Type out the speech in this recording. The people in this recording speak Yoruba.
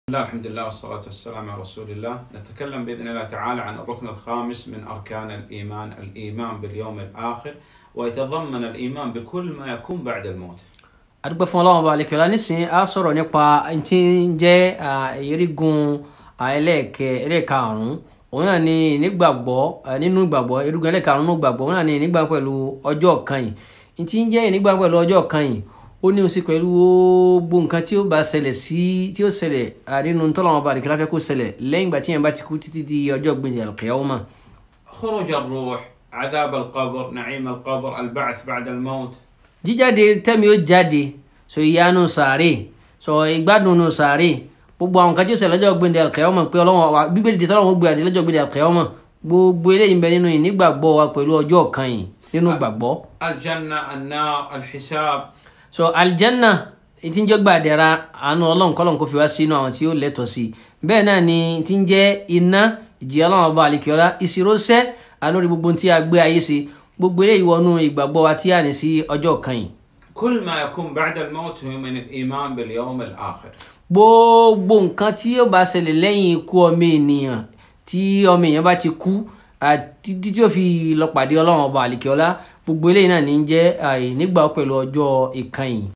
الله الحمد لله والصلاة والسلام على رسول الله نتكلم بإذن الله تعالى عن الركن الخامس من أركان الإيمان الإيمان باليوم الآخر ويتضمن الإيمان بكل ما يكون بعد الموت adúpẹ́ fún ọlọ́run ọba àlekèọ́lá nísìnyí a sọ̀rọ̀ nípa tí ń jẹ́ erigun ẹlẹ́ẹ̀kẹ́ ẹlẹ́ẹ̀karùn-ún òun náà ni nígbàgbọ́ nínú ìgbàgbọ́ erigun ẹlẹ́ẹ̀karùn-ún nínú ìgbàgbọ́ òun náà ni nígbà pẹ̀lú ọjọ́ kan yìí tí ń jẹ́ nígbà pẹ̀lú ọjọ́ kan yìí ó ní oṣù pẹ̀lú gbogbo nǹkan tí ó bá ṣẹlẹ̀ sí tí ó ṣẹlẹ̀ nínú tọ́lọ́run ọba àlekèọ́lá fẹ́ kó ṣẹlẹ̀ lẹ́yìn ìgbà tí yẹn bá ti kú títí di ọjọ́ gbẹ̀yìn àlùkìyámà. خروج الروح عذاب القبر نعيم القبر البعث بعد الموت jíjáde tẹ́mi ó jáde so ìyanu sàárè so ìgbádùn nù sàárè gbogbo àwọn kan tí ó ṣẹlẹ̀ lọ́jọ́ gbẹ̀ndẹ̀ àlùkìyámà pé ọlọ́wọ́n wa bíbélì di tọ́lọ́wọ́n gbé àdé lọ́jọ́ gbẹ̀ndẹ̀ àlùkìyámà gbogbo eléyìí ń bẹ nínú ìnígbàgbọ́ wa pẹ̀lú ọjọ́ kan yìí nínú gbàgbọ́. الجنة النار الحساب so aljanna tí ń jẹ́ gbàdẹ̀ra àánú ọlọ́run kọ́lọ́n kó fi wá sínú àwọn tí ó lẹ́tọ̀ọ́ sí bẹ́ẹ̀ náà ni tí ń jẹ́ iná ìjìyà ọlọ́run ọba àlekèọ́lá ìṣirọ́sẹ́ alórí gbogbo tí a gbé ayé sí gbogbo eléyìí wọnú ìgbàgbọ́ wa tí a ní sí ọjọ́ kan yìí. كل ما يكون بعد الموت هو من الإيمان باليوم الآخر gbogbo nǹkan tí yóò bá ṣẹlẹ̀ lẹ́yìn ikú ọmọ ènìyàn tí ọmọ èèyàn bá ti kú àti tí ó fi lọ pàdé ọlọ́run ọba àlekèọ́lá gbogbo eléyìí náà ní jẹ́ àìnígbà pẹ̀lú ọjọ́ ìkànnì.